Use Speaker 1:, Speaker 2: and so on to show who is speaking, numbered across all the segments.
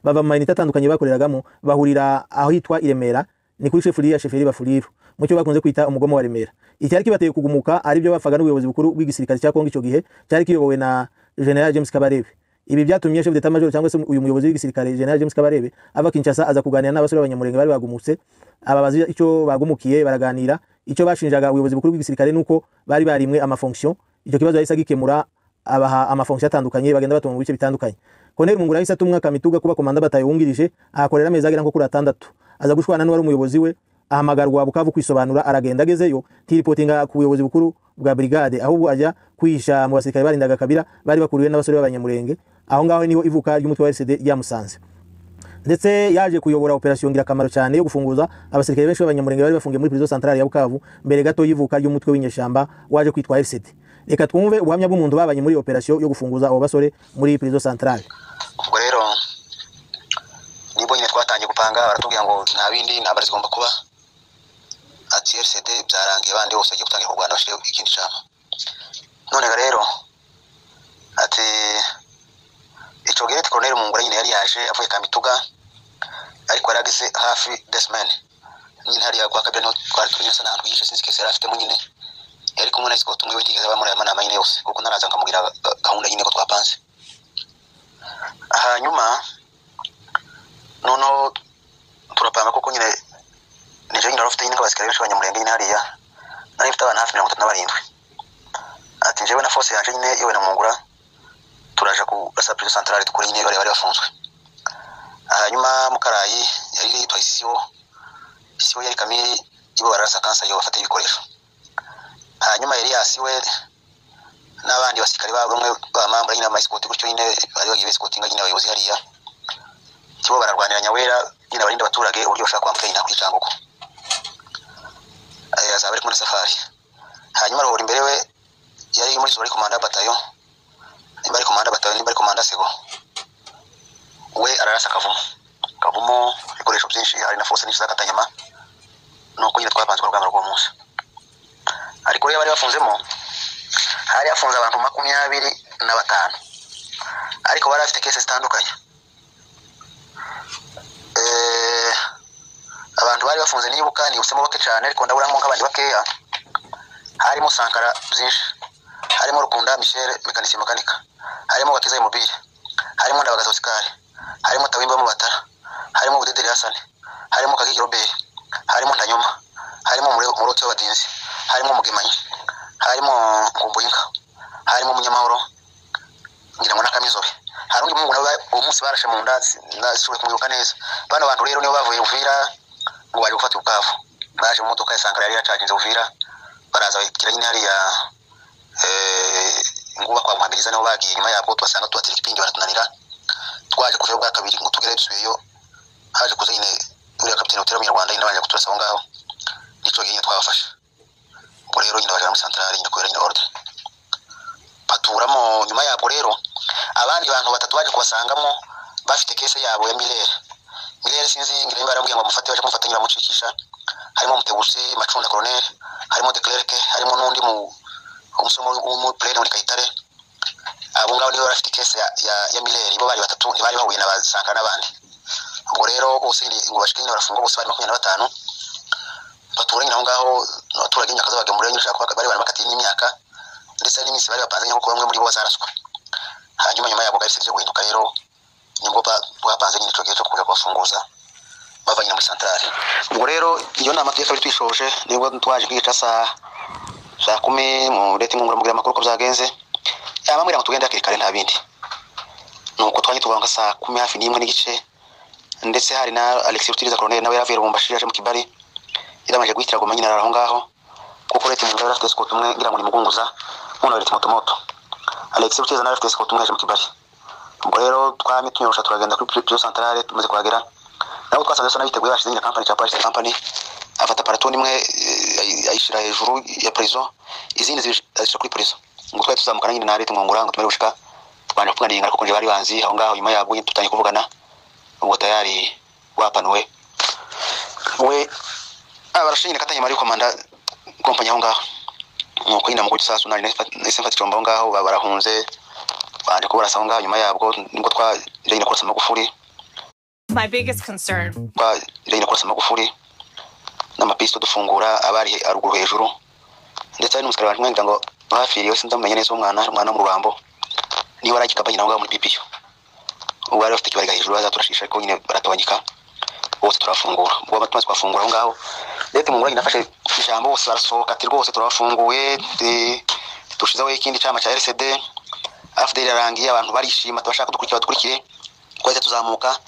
Speaker 1: bava mu mayinite atandukanye bakoreragamo bahurira aho hitwa i Remera ni kuri shefuri ya sheferi bafuriru mucyo bakunze kwita umugomo wa Remera icyari kibateye kugumuka ari byo bafaga n'ubuyobozi bukuru bw'igisirikare cya Kongo icyo gihe cyari kiyobowe na General James Kabarebe ibi byatumye chef d'état major cyangwa se uyu muyobozi w'igisirikare General James Kabarebe ava Kinshasa aza kuganira n'abasore b'abanyamurenge bari bagumutse ababaza icyo bagumukiye baraganira icyo bashinjaga ubuyobozi bukuru bw'igisirikare nuko bari barimwe amafonction icyo kibazo yahise agikemura abaha amafonction atandukanye bagenda batuma mu bice bitandukanye Colonel Mungura yahise atumwa Kamituga kuba komanda batayo wungirije ahakorera amezi agera nko kuri atandatu aza gushwana n'uwari umuyobozi we ahamagarwa Bukavu kwisobanura aragenda agezeyo tiripotinga ku buyobozi bukuru bwa brigade ahubwo ajya kwihisha mu basirikare barindaga Kabila bari bakuriwe n'abasore b'abanyamurenge aho ngaho niho ivuka ry'umutwe wa RCD ryamusanze ndetse yaje kuyobora operasiyo ngirakamaro cyane yo gufunguza abasirikare benshi b'abanyamurenge bari bafungiye muri prison centrale ya Bukavu mbere gato y'ivuka ry'umutwe w'inyeshamba waje kwitwa RCD reka twumve ubuhamya bw'umuntu babanye muri operasiyo yo gufunguza abo basore muri prison centrale
Speaker 2: ubwo rero nibwo nyine twatangiye gupanga baratubwira ngo nta bindi nta bari zigomba kuba ati RCD byarangiye bandi bose bagiye gutangira kurwana bashireho ikindi cyama none rero ati icyo gihe koroneri mungura nyine yari yaje avuye kamituga ariko yari agize hafi desimeni nyine hariya kwa kabiri niho twari turi nyine ahantu yishe sinzi kese yari afitemo nyine yari kumwe na esikoti umwe w'itigeze aba muri aya manama nyine yose kuko naraza nkamubwira gahunda nyine ko twapanze hanyuma noneho turapanga kuko nyine nijo nyine warufite nyine nk'abasikare benshi banyamurenge nyine hariya nari mfite abantu hafi mirongo itatu na barindwi ati njyewe na fose yaje nyine yewe na mungura turaje kurasa pirizo santarari dukora nyine bari bari bafunzwe hanyuma mukarayi yari yitwa isiwo isiwo yari kamiri ibo bararasa kansa iyo bafata ibikoresho hanyuma eliyasi we n'abandi basirikare bamwe bamambura nyine amayisikoti gutyo nyine bari bagiye besikoti nyine abayobozi hariya kibo bararwanira nyawera nyine abarinda abaturage uburyo bashaka kwambuka nyina kuri canguko azaba ari kumwe na safari hanyuma rohora imbere we yari muri zoro komanda batayo nimba ari komanda batayo nimba ari komanda sego we ararasa akavumo akavumo ibikoresho byinshi hari na fose nyinshi zakatanyama nuko nyine twapanzwe urugamba rw'uwo munsi ariko rero bari bafunzemo hari hafunze abantu makumyabiri na batanu ariko bari bafite kese zitandukanye abantu bari bafunze nibuka nibutsemo bake cyane ariko ndaburamo nk'abandi bakeya harimo sankara byinshi harimo rukunda michel mekanisiye mekanika harimo gakiza imobile harimo ndabagaza osikari harimo tawimba mubatara harimo budederi hasani harimo kakiki roberi harimo ndanyuma harimo umuroti w'abadinzi harimo umugemanyi harimo kumbuyinka harimo umunyamahoro ngira ngo n'akamizobe hari undi muhungu nawe uwo munsi barashe mu nda nashoboye kumwibuka neza bano bantu rero nibo bavuye Uvira ngo baje gufata ubukavu baje mu modoka ya Sankara yari yacaginze Uvira baraza bahitira nyine hariya nguba kwa muhamiriza niho bagiye nyuma yabwo tubasanga tubatira ikipindi baratunanira twaje kuva bwa kabiri ngo tugere dusubiyeyo haje kuza nyine uriya kapiteni utera umunyarwanda nyine baje kuturasa aho ngaho nicyo gihe nyine twabafashe ubwo rero nyine bajya muri santarari nyine kubera nyine order baturamo nyuma yabwo rero abandi bantu batatu baje kubasangamo bafite kese yabo ya milere milere sinzi ngira nimba yarambwiye ngo amufate baje kumufata nyine bamucikisha harimo mutegusi macunda colonel harimo declerc harimo n'undi mu umusomo w'umupurere muri kayitare abo ngabo nibo bafite kese ya, ya, ya milere bo bari batatu ntibari bahuye n'abasanga n'abandi ubwo rero bose ngo bashike nyine barafunga bose bari makumyabiri na batanu baturanye aho ngaho abaturage imyaka zabagemurira nyine ushaka bari barakatiye n'imyaka ndetse n'iminsi bari bapanze kuko bamwe muri bo bazaraswe hanyuma nyuma yabo gahise byo guhinduka rero nibwo bapanze nyine icyo gihe cyo kuja kubafunguza bava nyine muri santarari ubwo rero iyo nama tugiye kabiri twishoje nibwo twaje kwica saa saa kumi mu leta inkunguramubiri amakuru ko byagenze yabambwira ngo tugende hakiri kare nta bindi nuko twaje tugaruka saa kumi hafi n'imwe n'igice ndetse hari na alexis rutiriza koroneri nawe yaravuye rubumbashi yaje mu kibari iramanje guhitira goma nyine arara aho ngaho kuko leta mu ngabira afite sikoti umwe ngira ngo ni mugunguza muno leta moto moto Alex Butiza nawe afite sikoti umwe yaje mu Kibali ubwo rero twamye tunyorosha turagenda kuri Prison Centrale tumaze kuhagera nabo twasanze sona biteguye bashize nyine company cha Paris company afata paraton imwe ayishira hejuru ya prison izindi zishira kuri prison ngo twari tuzamukana nyine na leta mwongura ngo tumare gushika twanje kuganira ariko nje bari banzi aho ngaho nyuma yabwo tutanye kuvugana ubwo tayari wapanuwe we abarashinye nakatanye mari komanda kompanyi aho ngaho nuko nyine mukuru isasu nari nahise mfata icombo aho ngaho barahunze bandi kubarasa aho ngaho nyuma yabwo nibwo twaje nyine kurasa amagufuri
Speaker 3: My biggest concern
Speaker 2: twagiranye kurasa amagufuri n'amapisito dufungura abari he- haruguru hejuru ndetse hari n'umusirikare waje umwangira ngo bafiriwe sindamumenya neza umwana ari umwana wo mu rurambo niba ari ikikapa nyina ngaho muri pipiyo ubu bari bafite ikibarega hejuru bazaturashisha ariko nyine baratobanyika bose turafungura ubwo abatumazi twafungura aho ngaho ndetse mu nyina afashe ijambo bose barasohoka ati rwose turabafunguye ti- turushizeho ikindi cyama cya RCD afudeli yarangiye abantu barishima tubashaka kudukurikira badukurikire twahise tuzamuka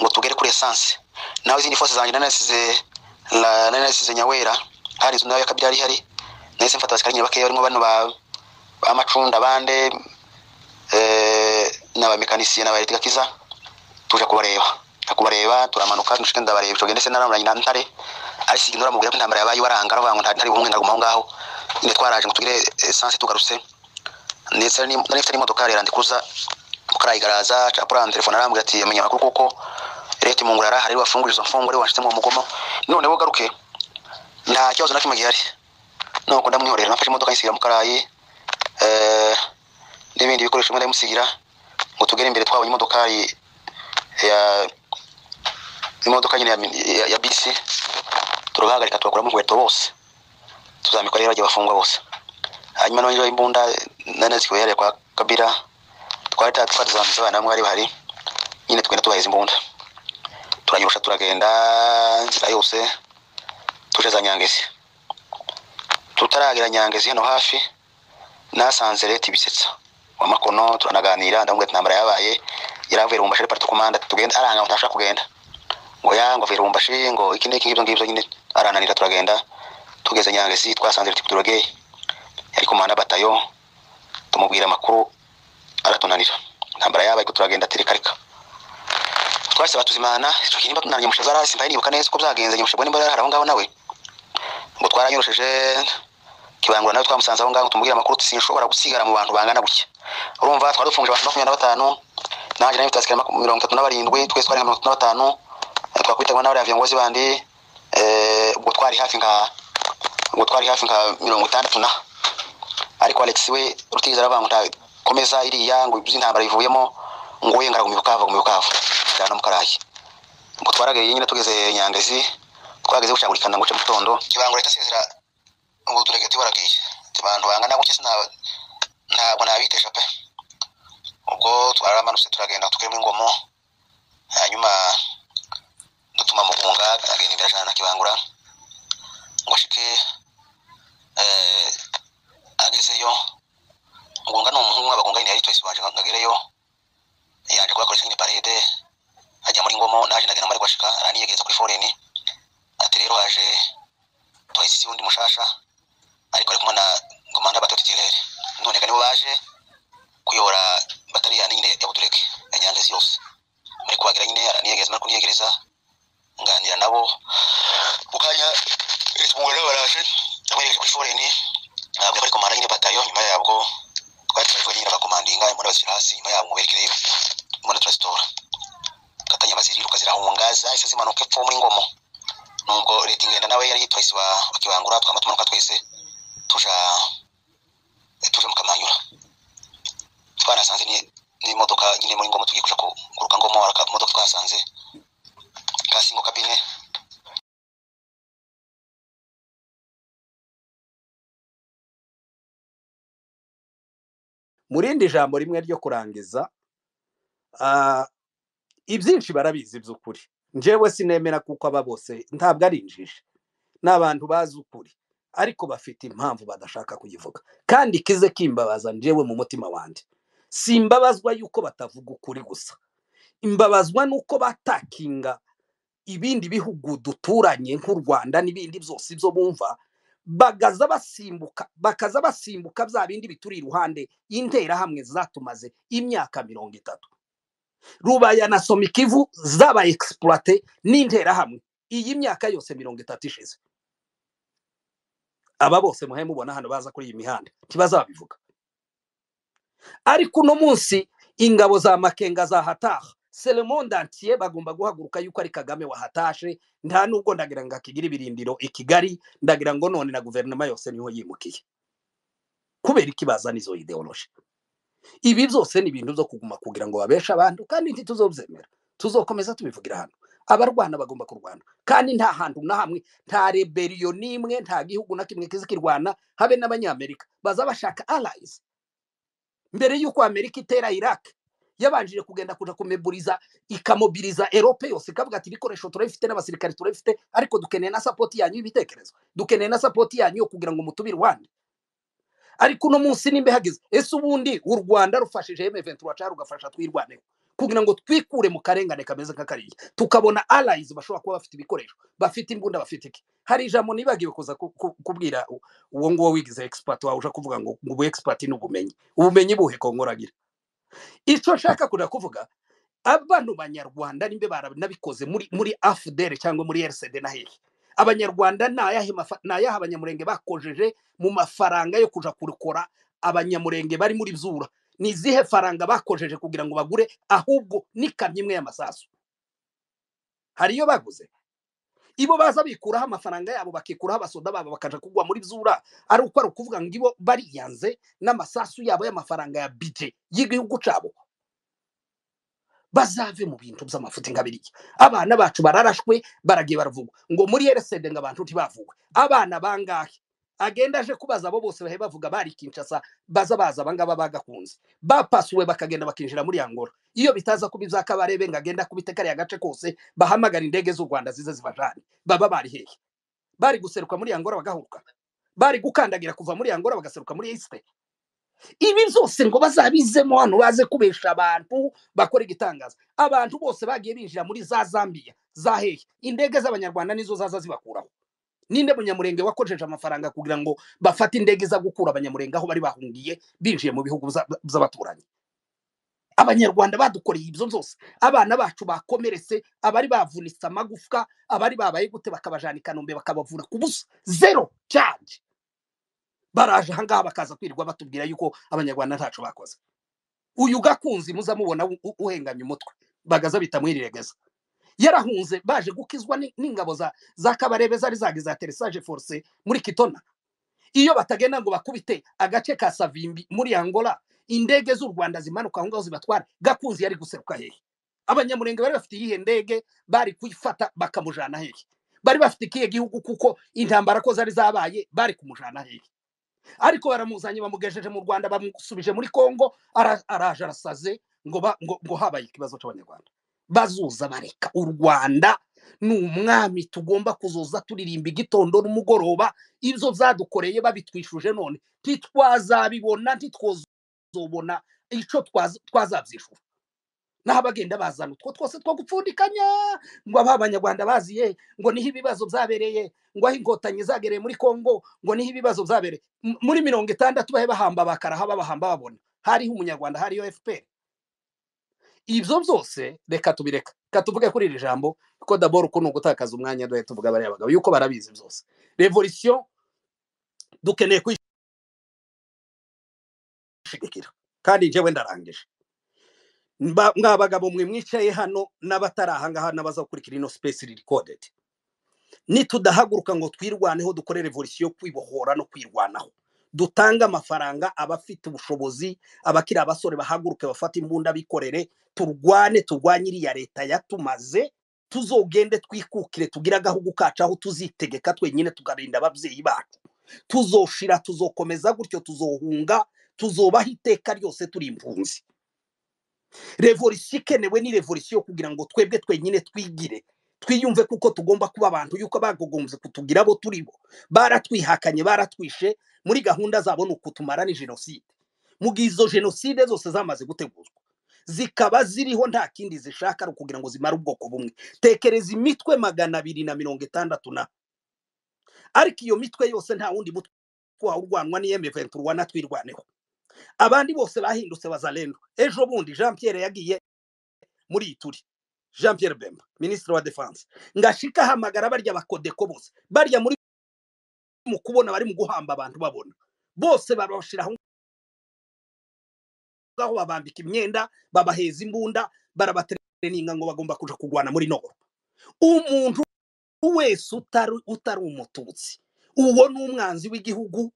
Speaker 2: ngo tugere kuri esanse nawe izindi fose zanjye nari nasize la- nari nasize nyawera hari inzu nayo y'akabya yari ihari nahise mfata abasikari nyine bakeya barimo bano ba- b'amacunda bande eh, n'abamekanisiye n'abaelektrikiza tuje kubareba nja kubareba turamanuka nshike ndabareba ico gendese naramuranye na ntare ariko igihe nora mubwira ko intambara yabaye waranga aravuga ngo nta ntari umwe ngaguma aho ngaho nyine twaraje ngo tugire esanse tugarutse ndetse nari nari mfite n'imodoka rero ndikuza karayigaraza capura telefone arambwira ati amenya amakuru kuko leta imungurara hari bafungura izo mfungwa rero washyizemo umugomo none bo garuke nta kibazo na kimwe gihari nuko ndamwihorera nafashe imodoka nyisigira mu karayi eh, n'ibindi bikoresho bimwe ndabimusigira ngo tugere imbere twabonye imodoka yi- ya imodoka nyine ya, ya, ya bisi turabahagarika tubakuramo inkweto bose tuzamikwa rero bagiye bafungwa bose hanyuma n'abanyeshuri b'imbunda nanazikiwe yari kwa kabira twari ta- twatizamutse abana bamwe bari bahari nyine tugenda tubaheza imbunda turanyurusha turagenda inzira yose tuje za nyangezi tutaragera nyangezi hano hafi nasanze leta ibisetsa wa makono turanaganira ndamubwira ati intambara yabaye yaravuye rumbashi parti komanda tugenda aranga ngo ntashaka kugenda ngo ya ngo avuye rumbashi ngo iki n'iki ngibyo ngibyo nyine arananira turagenda tugeze nyangezi twasanze leta kuturogeye yari komanda batayo tumubwira amakuru aratunanira intambara yabaye ko turagenda tireka reka twahise batuzimana icyo gihe niba tunaniye umushaza arahise mbaye nibuka neza uko byagenze nyamushaza niba yari aho ngaho nawe ngo twaranyurusheje kibangura nawe twamusanze aho ngaho tumubwira amakuru tuti sinshobora gusigara mu bantu bangana gutya urumva twari dufungije abantu makumyabiri na batanu nanjye nawe tutasika mirongo itatu na barindwi twese twari nka mirongo itatu na batanu eh, twakwitabwa n'abariya viongozi bandi eh, ubwo twari hafi nka ubwo twari hafi nka mirongo itandatu na ariko Alex we rutiza aravuga ngo nta- komeza iriya ngo ibyo intambara bivuyemo ngo we ngara gumibukavu gumibukavu cyane mu karayi ngo twaragaye nyine tugeze nyangezi twageze gucangurikana ngo uce mu gitondo kibangura leta sezera ngo tureke tibaragiye abantu bangana gutya sinaba ntabwo nabitesha pe ubwo twaramanutse turagenda tukirimo ingomo hanyuma dutuma mugunga agenda imbere ajana na kibangura ngo ashike eh, agezeyo mugunga ni umuhungu w'abagunga nyine yari twese waje ngo agereyo yaje kubakoresha nyine parede ajya muri ngomo naje ndagenda mari kwashika araniyegereza kuri foreni ati rero haje polisi undi mushasha ariko ari kumwe na komanda batatu tirere none kandi bo baje kuyobora bataliyani nyine ya butureke ya nyangezi yose muri kubagira nyine araniyegereza mari kuniyegereza nganira nabo mu kanya ifunguro nabo baraje aberekeje kuri foreni ntabwo bari komanda nyine batayo nyuma yabwo twari twaje nyine abakomandinga imbona bazishyira hasi nyuma yabo muberekere imbona turasitora katanya baziriruka zirahungaza ese zimanuka epfo muri ngomo nubwo leta ingenda nawe yari yitwaye isiba bakibangura twama tumanuka twese tuja tuja mukamanyura twanasanze ni- n'imodoka nyine muri ngomo tugiye kuja kuguruka ngomo hari akamodoka twahasanze kasingo kabine
Speaker 4: mu rindi jambo rimwe ryo kurangiza ah, ibyinshi barabizi by'ukuri njyewe sinemera kuko aba bose ntabwo ari injiji ni abantu bazi ukuri ariko bafite impamvu badashaka kuyivuga kandi kize kimbabaza njyewe mu mutima wanjye si imbabazwa y'uko batavuga ukuri gusa imbabazwa n'uko batakinga ibindi bihugu duturanye nk'u rwanda n'ibindi byose ibyo bumva bagaza basimbuka bakaza basimbuka bya bindi bituri iruhande interahamwe zatumaze imyaka mirongo itatu rubaya na somikivu zaba egisipurate n'interahamwe iyi myaka yose mirongo itatu ishize aba bose muhe mubona hano baza kuri iyi mihanda ntibazabivuga ariko uno munsi ingabo za makenga zahataha selemonde antiye bagomba guhaguruka yuko ari kagame wahatashe nta nubwo ndagira ngo akigire ibirindiro i kigali ndagira ngo none na guverinoma yose niho yimukiye kubera iki bazana izo ideoloji ibi byose ni ibintu byo kuguma kugira ngo babeshe abantu kandi ntituzobyemera tuzokomeza tubivugira hano abarwana bagomba kurwana kandi nta hantu na hamwe nta reberiyo n'imwe nta gihugu na kimwe kizikirwana habe n'abanyamerika baza bashaka allies mbere y'uko amerika itera iraq yabanjije kugenda kuja kumeburiza ikamobiriza erope yose ikavuga ati ibikoresho turabifite n'abasirikare turabifite ariko dukeneye na sapoti yanyu y'ibitekerezo dukeneye na sapoti yanyu yo kugira ngo mutube i rwanda ariko uno munsi nimba ihageze ese ubundi u rwanda rufashije emeventura cyangwa rugafasha twirwaneho kugira ngo twikure mu karengane kameze nk'akariya tukabona arayizi bashobora kuba bafite ibikoresho bafite imbunda bafite iki hari ijambo nibagiwe kuza ku- ku- kubwira u- uwo nguwo wigize egisipati wawe uje kuvuga ngo ngo ubu egisipati ni ubumenyi ubumenyi buhe kongoragira icyo nshaka kuja kuvuga abano banyarwanda nimbe baranabikoze muri muri afudere cyangwa muri rcd na hehe abanyarwanda ni ayahe mafa- ni ayahe abanyamurenge bakojeje mu mafaranga yo kuja kurukora abanyamurenge bari muri zura ni izihe faranga bakojeje kugira ngo bagure ahubwo n'ikamyo imwe y'amasasu hari iyo baguze ibo baza bikuraho amafaranga yabo bakikuraho abasoda babo bakaja kugwa muri zura ari uko ari ukuvuga ngo ibo bariyanze n'amasasu yabo y'amafaranga ya bije y'igihugu cyabo bazave mu bintu by'amafuti nka biriya abana bacu bararashwe baragiye baravugwa ngo muri eresede ngo abantu ntibavugwe abana bangahe agenda aje kubaza abo bose bahe bavuga bari kinshasa baza baza abangaba bagakunze bapasuwe bakagenda bakinjira muri angola iyo bitaza kuba ibyakabarebe ngo agenda akubite kariya gace kose bahamagara indege z'u rwanda zize zibajane baba bari hehe bari guseruka muri angola bagahuka bari gukandagira kuva muri angola bagaseruka muri esite ibi byose ngo bazabizemo hano baze kubesha abantu bakora igitangaza abantu bose bagiye binjira muri za zambia za hehe indege z'abanyarwanda nizo zaza zibakuraho ninde munyamurenge wakojeje amafaranga kugira ngo bafate indege iza gukura abanyamurenge aho bari bahungiye binjiye mu bihugu bza- by'abaturanyi abanyarwanda badukoreye ibyo byose abana bacu bakomeretse abari bavunitse amagufwa abari babaye gute bakabajana i kanombe bakabavura ku busa zero charge baraje ahangaha bakaza kwirirwa batubwira yuko abanyarwanda ntacu bakoze uyu gakunzi muza mubona u- u- uhenganye umutwe bagaza bitamuhiregeza yarahunze baje gukizwa ni- n'ingabo za za kabarebe zari zagize za teresaje force muri kitona iyo batagenda ngo bakubite agace ka savimbi muri angola indege z'u rwanda zimanuka aho ngaho zibatwara gakunzi yari guseruka hehe abanyamurenge bari bafite iyihe ndege bari kuyifata bakamujana hehe bari bafite ikihe gihugu kuko intambara ko zari zabaye bari kumujana hehe ariko baramuzanye bamugejeje mu rwanda bamusubije muri congo ara- araje arasaze ngo ba- ngo- ngo habaye ikibazo cy'abanyarwanda bazuza bareka u rwanda ni umwami tugomba kuzoza turirimba igitondo n'umugoroba ibyo byadukoreye babitwishuje none ntitwazabibona ntitwazobona icyo twaza- twazabyishura naho abagenda bazana utwo twose two gupfundikanya ngo aba abanyarwanda baziye ngo niho ibibazo byabereye ngo aho inkotanyi zagereye muri congo ngo niho ibibazo byabereye M- muri mirongo itandatu bahe bahamba bakaraha babahamba babona hariho umunyarwanda hariyo fpr ibyo byose reka tubireka reka tuvuge kuri iri jambo ko daboro uko ni ugutakaza umwanya duhe tuvuga bariya bagabo yuko barabizi byose revolisiyo dukeneye kuyishigikira kandi njyewe ndarangije Mba- mwa bagabo mwe mwicaye hano n'abatari ahangaha n'abaza gukurikira ino space recorded nitudahaguruka ngo twirwaneho dukore revolisiyo yo kwibohora no kwirwanaho dutange amafaranga abafite ubushobozi abakiri abasore bahaguruke bafate imbunda bikorere turwane turwanye iriya leta yatumaze tuzogende twikukire tugire agahugu kacu aho tuzitegeka twenyine tukarinda ababyeyi bacu tuzoshira tuzokomeza gutyo tuzohunga tuzobaho iteka ryose turi impunzi revolisiyo ikenewe ni revolisiyo kugira ngo twebwe twenyine twigire twiyumve kuko tugomba kuba abantu yuko bagogombye kutugira abo turi bo baratwihakanye baratwishe muri gahunda zabo ni ukutumara ni jenoside mu gihe izo jenoside zose zamaze gutegurwa zikaba ziriho nta kindi zishaka ari ukugira ngo zimare ubwoko bumwe tekereza imitwe magana abiri na mirongo itandatu na ariko iyo mitwe yose nta wundi mutwe wawurwanwa ni emeventura urwana twirwaneho abandi bose bahindutse bazalendo ejo bundi jean pierre yagiye muri ituri jean pierre bemba minisitiri wa defense ngashika ahamagara barya bakodeko bose barya muri mu kubona bari mu guhamba abantu babona bose babashira aho ngaho babambika imyenda babaheza imbunda barabatereninga ngo bagomba kuja kugwana muri nogoro umuntu wese utari utari umututsi uwo ni umwanzi w'igihugu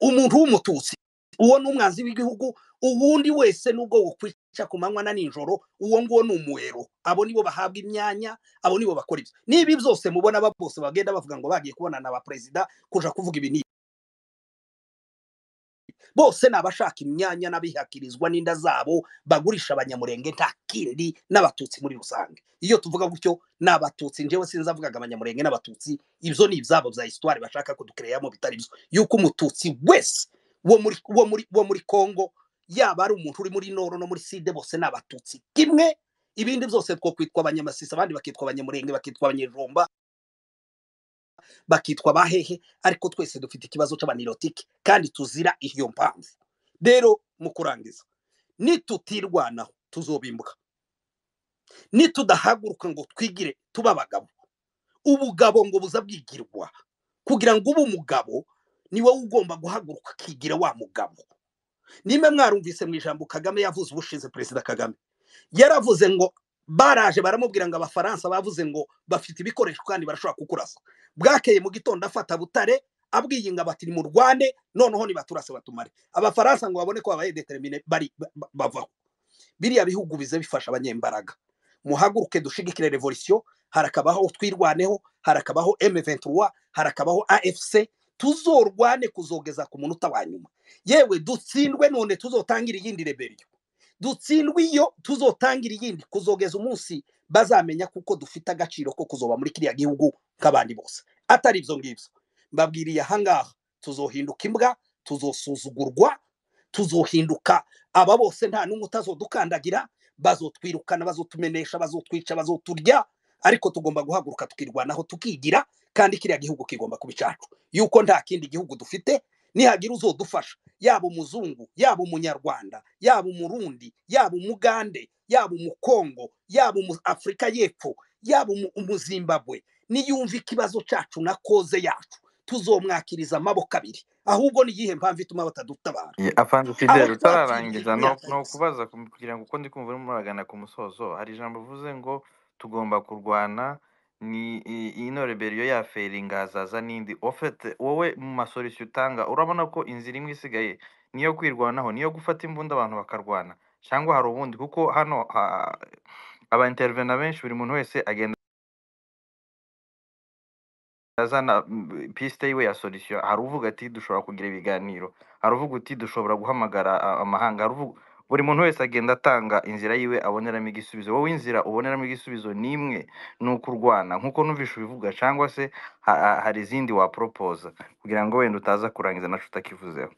Speaker 4: umuntu w'umututsi uwo ni umwanzi w'igihugu ubundi wese nubwo wokwica cya ku manywa na nijoro uwo nguwo ni umuhero abo nibo bahabwa imyanya abo nibo bakora ibyo n'ibi byose mubona aba bose bagenda bavuga ngo bagiye kubonana na perezida kuja kuvuga ibi n'ibi bose ni abashaka imyanya n'abihakirizwa n'inda zabo bagurisha abanyamurenge nta kindi n'abatutsi muri rusange iyo tuvuga gutyo ni abatutsi njyewe sinzavugaga abanyamurenge n'abatutsi ibyo ni ibyabo bya histoire bashaka kudukereyamo bitari byo yuko umututsi wese wo muri wo muri wo muri kongo yaba ari umuntu uri muri noro no muri side bose ni abatutsi kimwe ibindi byose two kwitwa abanyamasisi abandi bakitwa abanyamurenge bakitwa abanyejomba bakitwa abahehe ariko twese dufite ikibazo cy'abanirotike kandi tuzira iyo mpamvu rero mu kurangiza nitutirwanaho tuzobimbuka nitudahaguruka ngo twigire tuba abagabo ubugabo ngo buzabwigirwa kugira ngo ube umugabo ni wowe ugomba guhaguruka akigira wa mugabo nimba mwarumvise mu ijambo kagame yavuze ubushize perezida kagame yaravuze ngo baraje baramubwira ngo abafaransa bavuze ngo bafite ibikoresho kandi barashobora kukurasa bwakeye mu gitondo afata butare abwiye ngo bati mu rwande noneho nibaturase batumare abafaransa ngo babone ko babaye determine bari ba- ba- bavaho biriya bihugu bize bifasha abanyembaraga muhaguruke dushigikire revolisiyo harakabaho twirwaneho harakabaho M23 harakabaho AFC tuzorwane kuzogeza ku munota wa nyuma yewe dutsindwe none tuzotangire iyindi rebellion dutsindwe iyo tuzotangira iyindi kuzogeza umunsi bazamenya kuko dufite agaciro ko kuzoba muri kiriya gihugu nk'abandi bose atari ibyo ngibyo mbabwiriye ahangaha tuzohinduka imbwa tuzosuzugurwa tuzohinduka aba bose nta n'umwe utazodukandagira bazotwirukana bazotumenesha bazotwica bazoturya ariko tugomba guhaguruka tukirwanaho tukigira kandi kiriya gihugu kigomba kuba icyacu yuko nta kindi gihugu dufite nihagira uzodufasha yaba umuzungu yaba umunyarwanda yaba umurundi yaba umugande yaba umukongo yaba umu afurika y'epfo yaba umu- umuzimbabwe niyumva ikibazo cyacu na koze yacu tuzomwakiriza amaboko abiri ahubwo ni iyihe mpamvu ituma batadutabara
Speaker 3: Eh, apanze fidele
Speaker 4: abatwakiriye
Speaker 3: utararangiza
Speaker 4: muri
Speaker 3: no no
Speaker 4: atarisi
Speaker 3: kubaza ku- kugira ngo uko ndi kumva urimo uragana ku musozo hari ijambo uvuze ngo tugomba kurwana ni i- ino reberiyo yaferi ingazaza n'indi ofete wowe mu masolisiyo utanga urabona ko inzira imwe isigaye niyo kwirwanaho niyo gufata imbunda abantu bakarwana cyangwa hari ubundi kuko hano ha- aba intervena benshi buri muntu wese agenda azana mm, piste yiwe ya solution hari uvuga ati dushobora kugira ibiganiro hari uvuga uti dushobora guhamagara a- amahanga hari uvuga buri muntu wese agenda atanga inzira yiwe aboneramo igisubizo wowe inzira uboneramo igisubizo ni imwe ni ukurwana nk'uko numvishe ubivuga cyangwa se ha- ha- hari izindi waporopoza kugira ngo wenda utaza kurangiza naco utakivuzeho